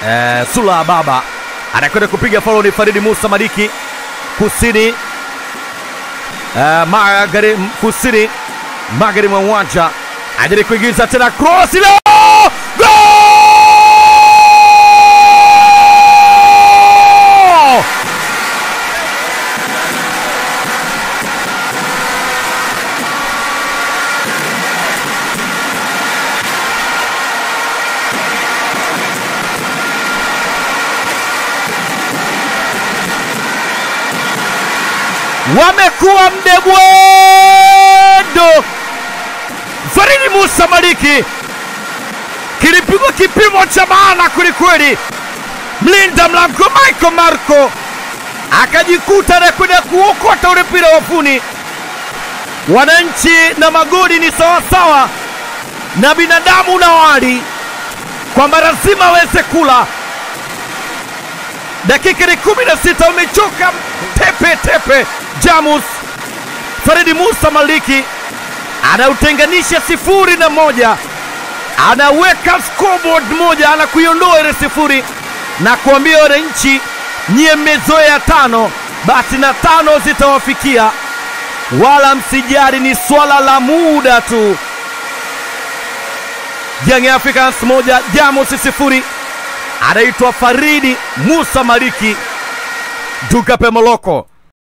eh, Sula Baba anakwenda kupiga faulu. Ni Faridi Musa Maliki kusini eh, magharibi kusini magharibi mwa uwanja ajaribu kuingiza tena cross ile goal! wamekuwa mdebwedo. Faridi Musa Maliki kilipigwa kipimo cha maana kwelikweli. Mlinda mlango Michael Marco akajikuta anakwenda kuokota ule mpira wafuni. Wananchi na magoli ni sawasawa na binadamu na wali, kwamba lazima aweze kula. Dakika ni kumi na sita, umechoka tepe tepe. Jamus Faridi Musa Maliki anautenganisha sifuri na moja, anaweka scoreboard moja, anakuiondoa ile sifuri na kuambia wananchi, nyie mmezoea tano, basi na tano zitawafikia, wala msijali, ni swala la muda tu. Young Africans moja, Jamus sifuri. Anaitwa Faridi Musa Maliki Dukape Moloko